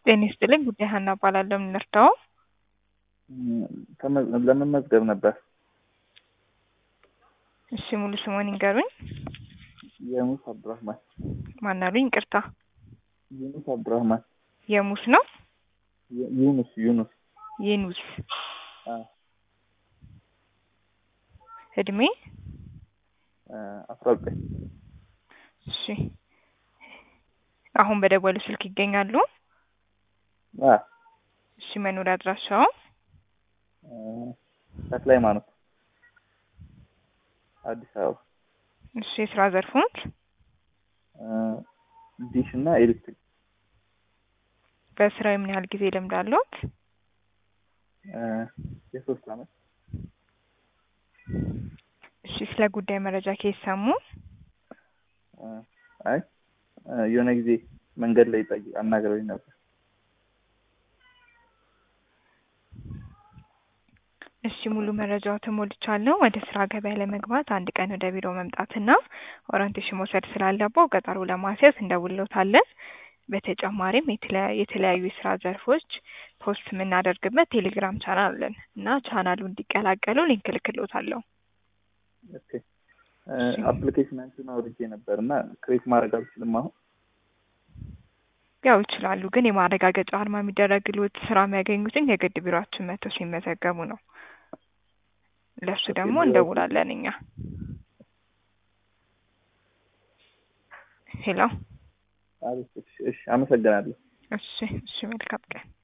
ጤና ይስጥልኝ ጉዳይ ሀና እባላለሁ። የምንረዳው ለመመዝገብ ነበር። እሺ ሙሉ ስሙን ይንገሩኝ። የሙስ አብዱራህማን ማናሉኝ? ይቅርታ ዩኑስ አብዱራህማን የሙስ ነው ዩ- ዩኑስ ዩኑስ የኑስ አ እድሜ አ አስራ ዘጠኝ እሺ አሁን በደወሉ ስልክ ይገኛሉ? አ እሺ መኖሪያ አድራሻው አ ተክለ ሃይማኖት አዲስ አበባ እሺ የስራ ዘርፎች አ ዲሽ እና ኤሌክትሪክ በስራው የምን ያህል ጊዜ ልምድ አለዎት? አ የሶስት አመት እሺ ስለ ጉዳይ መረጃ ከየት ሰሙ? አ አይ አ የሆነ ጊዜ መንገድ ላይ ጠይቅ አናግረውኝ ነበር። እሺ ሙሉ መረጃው ተሞልቻለሁ። ወደ ስራ ገበያ ለመግባት አንድ ቀን ወደ ቢሮ መምጣትና ኦሪንቴሽን መውሰድ ስላለበው ቀጠሮ ለማስያዝ እንደውልዎታለን። በተጨማሪም የተለያ- የተለያዩ የስራ ዘርፎች ፖስት የምናደርግበት ቴሌግራም ቻናል አለን እና ቻናሉ እንዲቀላቀሉ ሊንክ እልክልዎታለሁ። ኦኬ አፕሊኬሽናችሁን አውርጄ ነበር እና ክሬት ማድረግ አልችልም አሁን ያው ይችላሉ፣ ግን የማረጋገጫ አርማ የሚደረግልዎት ስራ የሚያገኙትን የግድ ቢሮአችን መጥተው ሲመዘገቡ ነው። ለእሱ ኦኬ፣ ደግሞ ቢሮ- እንደውላለን እኛ። ሄሎ አሪፍ እሺ እሺ አመሰግናለሁ እሺ እሺ መልካም ቀን